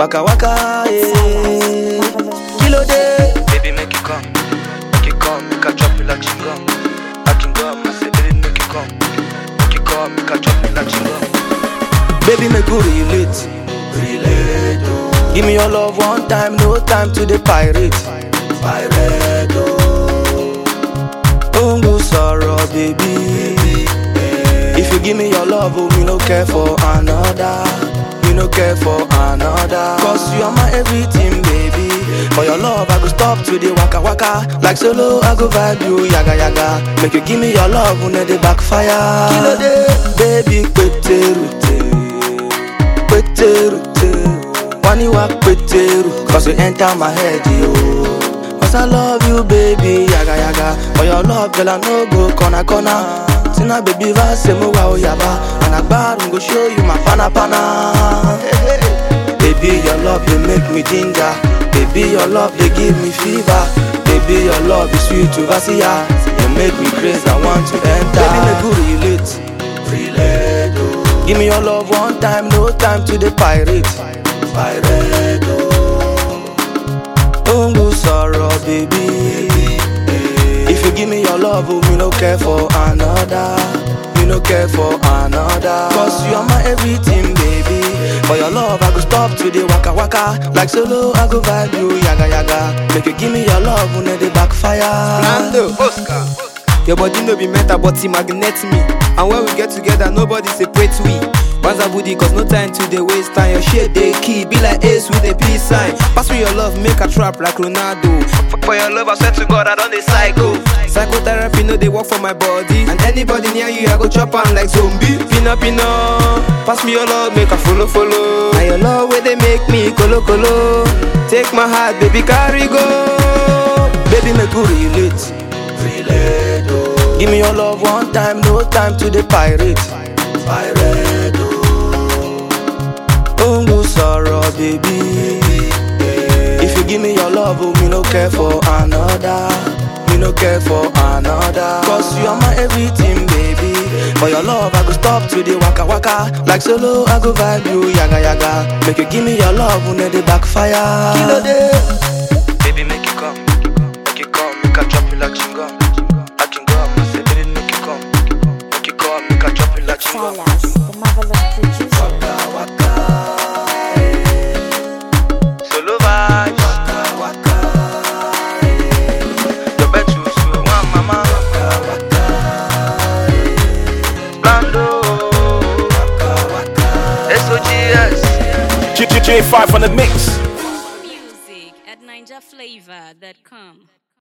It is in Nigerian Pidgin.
waka waka, eh. Kilo day, baby make it come, make it come, make I chop you like chingum. I can go, I say baby make it come, make it come, make I chop you like chingum. Baby make we relate, relate. Oh. Give me your love one time, no time to the pirate, pirate. Oh, Ongo sorrow, baby. If you give me your love, oh, me no care for another. Me no care for another. Cause you are my everything, baby. For your love, I go stop to the waka waka. Like solo, I go vibe you, yaga yaga. Make you give me your love, when they backfire. Kilo day, baby, kweteru, kweteru, Wani wa kweteru. Cause you enter my head, yo. Cause I love you, baby, yaga yaga. For your love, girl, I no go corner corner. Tina baby, vase mo wa oyaba. And I go show you my pana pana. Hey, hey. Baby, your love, they make me ginger. Baby, your love, they give me fever. Baby, your love is sweet to Vasia. You make me crazy, I want to enter. Baby, make we relate. Relate, oh. Give me your love one time, no time to the pirate. Pirate, oh. Don't go sorrow, baby. If you give me your love, oh, me no care for another. Me no care for another. Cause you are my everything, baby. For your love, I go stop to the waka waka. Like solo, I go vibe you, yaga yaga. Make you give me your love, when they backfire. Nando, Oscar. Your body no be metal, but it magnet me. And when we get together, nobody separate we. Banza booty, cause no time to the waste time. Your shit they key, be like ace with a peace sign. Pass me your love, make a trap like Ronaldo. For, for your love, I swear to God, I don't dey psycho. Psychotherapy no they work for my body. And anybody near you, I go chop on like zombie. Pina pina, pass me your love, make a follow follow. And your love where they make me colo colo. Take my heart, baby, carry go. Baby, make we relate. Relate, oh. Give me your love one time, no time to the pirate. Pirate, oh. Ongo sorrow, baby. If you give me your love, oh, me no care for another. Me no care for another. Cause you are my everything, baby. For your love, I go stop to the waka waka. Like solo, I go vibe you, yaga yaga. Make you give me your love, when they backfire. Kilo day. Baby, make it come. Make it come, make I drop you like chingum. I can go, I say, baby, make it come. Make it come, make I drop you like chingum. Silas, the marvelous producer. Waka waka, eh. Solo vibes. Waka waka, eh. Your bed too slow, one mama. Waka waka, eh. Blando. Waka waka, SOGS. J5 on the mix. Music at NinjaFlavor.com.